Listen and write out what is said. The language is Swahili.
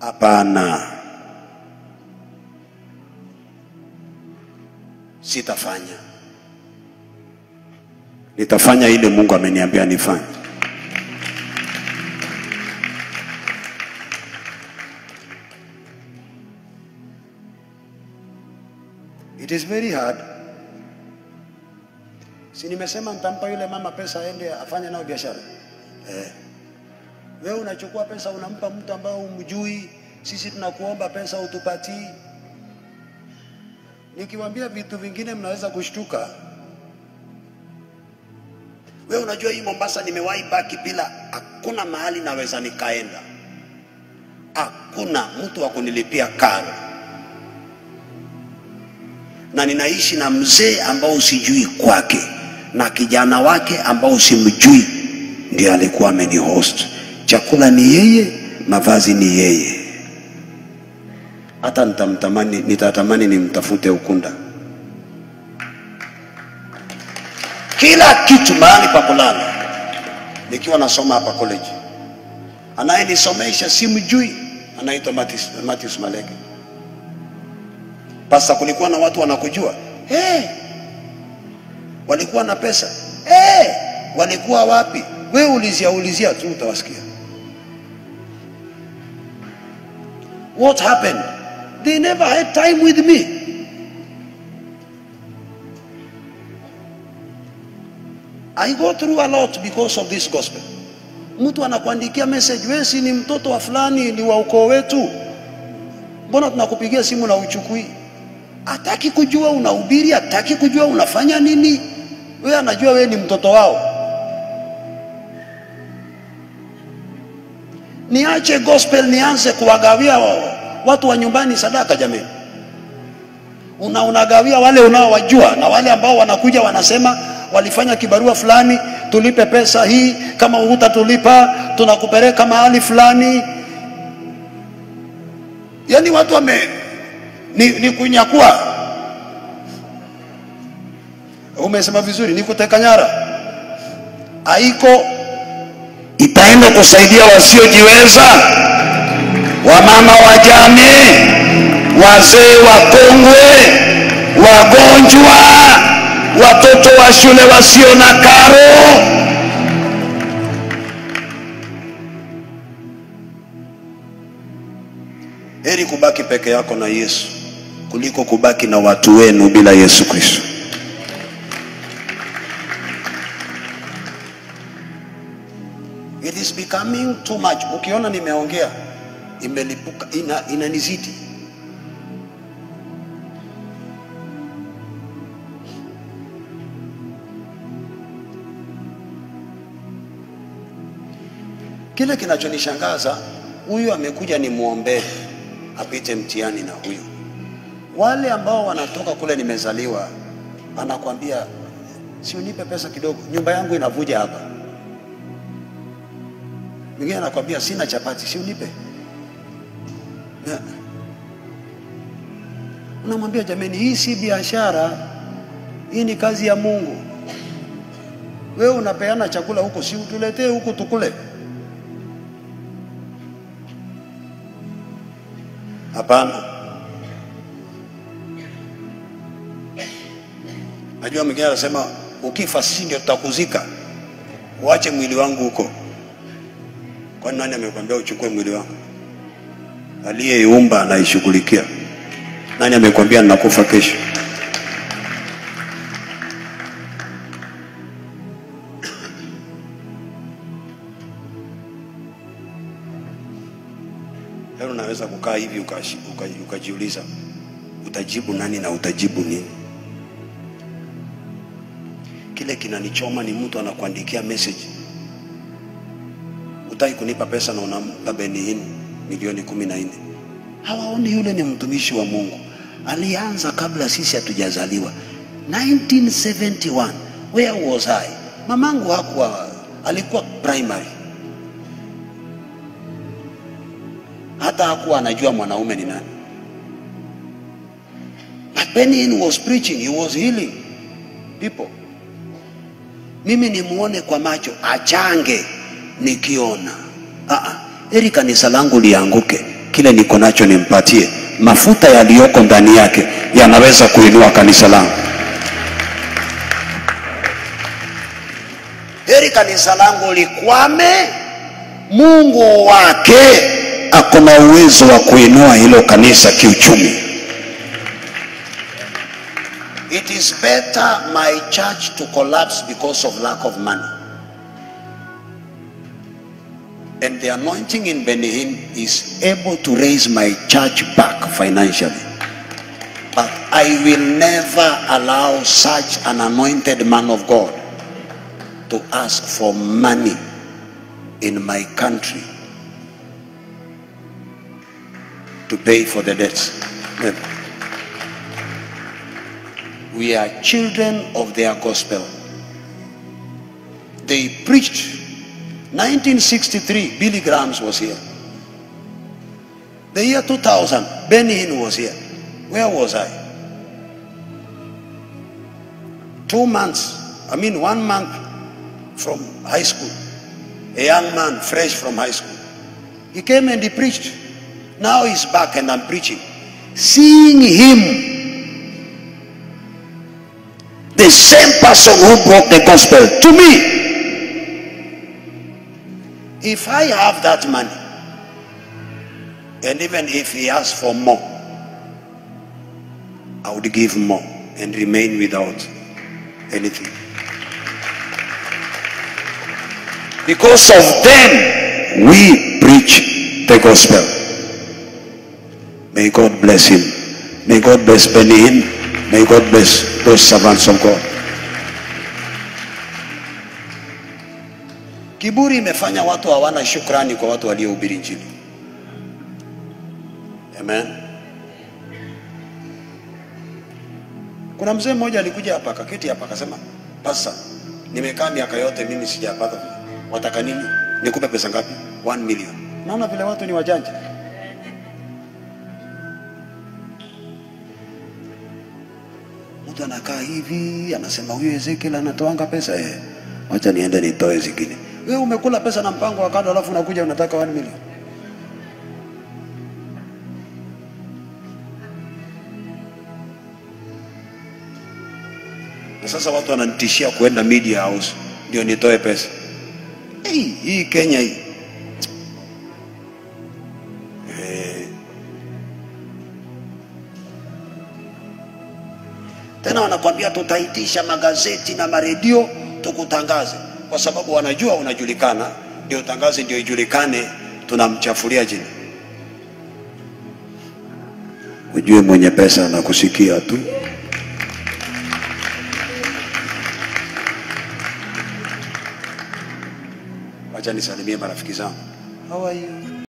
Hapana, sitafanya. Nitafanya ile Mungu ameniambia nifanye. It is very hard. Si nimesema nitampa yule mama pesa aende afanye nayo biashara eh. Wewe unachukua pesa unampa mtu ambao umjui. Sisi tunakuomba pesa utupatii. Nikiwaambia vitu vingine mnaweza kushtuka. Wewe unajua hii Mombasa nimewahi baki bila, hakuna mahali naweza nikaenda, hakuna mtu wa kunilipia karo, na ninaishi na mzee ambao sijui kwake na kijana wake ambao simjui, ndiye alikuwa amenihost. Chakula ni yeye, mavazi ni yeye. Hata nitamtamani, nitatamani nimtafute Ukunda, kila kitu, mahali pa kulala. Nikiwa nasoma hapa college, anayenisomesha simjui, anaitwa Matthews, Matthews Maleke. Pasta, kulikuwa na watu wanakujua hey, walikuwa na pesa hey, walikuwa wapi? Wewe ulizia ulizia tu utawasikia. What happened? They never had time with me. I go through a lot because of this gospel. Mtu anakuandikia message, wewe si ni mtoto wa fulani, ni wa ukoo wetu, mbona tunakupigia simu na uchukui? Hataki kujua unahubiri, hataki kujua unafanya nini. Wewe anajua wewe ni mtoto wao. Niache gospel nianze kuwagawia wao watu wa nyumbani sadaka jamani. Una unagawia wale unaowajua na wale ambao wanakuja wanasema walifanya kibarua fulani, tulipe pesa hii, kama hutatulipa tunakupeleka mahali fulani. Yaani watu wame ni, ni kunyakua. Umesema vizuri, ni kuteka nyara. Haiko itaenda kusaidia wasiojiweza, wamama wajane, wazee wakongwe, wagonjwa, watoto wa shule wasio na karo. Heri kubaki peke yako na Yesu kuliko kubaki na watu wenu bila Yesu Kristo. It is becoming too much. Ukiona nimeongea imelipuka, ina, inanizidi. Kile kinachonishangaza, huyu amekuja nimwombee apite mtihani na huyu. Wale ambao wanatoka kule nimezaliwa, anakwambia si unipe pesa kidogo, nyumba yangu inavuja hapa. Mwingine anakwambia sina chapati, si unipe. Na- Unamwambia jamani, hii si biashara, hii ni kazi ya Mungu. Wewe unapeana chakula huko, si utuletee huku tukule. Hapana. Najua mwingine anasema ukifa sisi ndio tutakuzika, uache mwili wangu huko. Kwani nani amekwambia uchukue mwili wangu? Aliyeiumba anaishughulikia. Nani amekwambia ninakufa kesho? Leo unaweza kukaa hivi ukashi- uka- ukajiuliza utajibu nani na utajibu nini? Kile kinanichoma ni mtu anakuandikia message, utaki kunipa pesa na unampa Benihin milioni kumi na nne. Hawaoni yule ni mtumishi wa Mungu, alianza kabla sisi hatujazaliwa 1971. Where was I? Mamangu hakuwa, alikuwa primary hata hakuwa anajua mwanaume ni nani. But Benny was preaching, he was healing people. Mimi nimuone kwa macho, achange nikiona. Ah, ah, heri kanisa langu lianguke kile niko nacho nimpatie. Mafuta yaliyoko ndani yake yanaweza kuinua kanisa langu. Heri kanisa langu likwame, Mungu wake ako na uwezo wa kuinua hilo kanisa kiuchumi. It is better my church to collapse because of lack of money. And the anointing in Benin is able to raise my church back financially. But I will never allow such an anointed man of God to ask for money in my country to pay for the debts. Never. We are children of their gospel. They preached 1963, Billy Grahams was here. The year 2000, Benny Hinn was here. Where was I? Two months, I mean one month from high school. A young man, fresh from high school. He came and he preached. Now he's back and I'm preaching. Seeing him, the same person who brought the gospel to me, if I have that money, and even if he asks for more, I would give more and remain without anything. Because of them, we preach the gospel. May God bless him. May God bless Benin. May God bless those servants of God. Kiburi imefanya watu hawana shukrani kwa watu waliohubiri Injili. Amen. Kuna mzee mmoja alikuja hapa akaketi hapa akasema, pasa, nimekaa miaka yote mimi sijapata. Wataka nini? Nikupe pesa ngapi? 1 million. Naona vile watu ni wajanja. Mtu anakaa hivi anasema huyu Ezekiel anatoanga pesa eh. Wacha niende nitoe zingine. Wewe umekula pesa na mpango wa kando alafu unakuja unataka 1 million. Na sasa watu wananitishia kuenda media house ndio nitoe pesa. Hey, hii Kenya hii. Eh. Tena wanakwambia tutaitisha magazeti na maredio tukutangaze, kwa sababu wanajua unajulikana, ndio tangaze, ndio ijulikane, tunamchafulia jina. Ujue mwenye pesa anakusikia tu. Wacha nisalimie marafiki zangu. How are you?